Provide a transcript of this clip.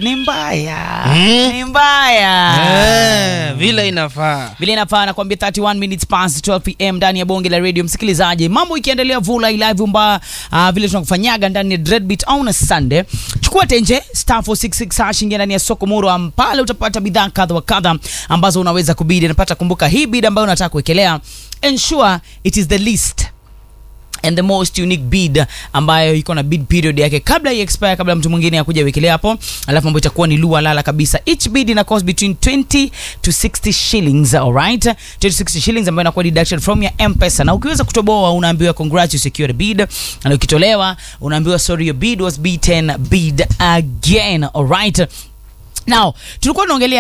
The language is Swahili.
ni mbaya Mm. ni mbaya Eh, vile inafaa vile inafaa nakwambia 31 minutes past 12 pm ndani ya bonge la radio msikilizaji mambo ikiendelea vula live mba uh, vile tunakufanyaga ndani ya dreadbeat on Sunday chukua tenje star 466 hash ingia ndani ya soko muro pale utapata bidhaa kadha wa kadha ambazo unaweza kubidi napata kumbuka hii bid ambayo unataka kuwekelea ensure it is the least and the most unique bid ambayo iko na bid period yake kabla ya expire kabla mtu mwingine akuja wekelea hapo alafu mambo itakuwa ni lua lala kabisa each bid ina cost between 20 to 60 shillings alright 20 to 60 shillings ambayo inakuwa deducted from your mpesa na ukiweza kutoboa unaambiwa congrats you secured a bid na ukitolewa unaambiwa sorry your bid was beaten bid again alright now tulikuwa tunaongelea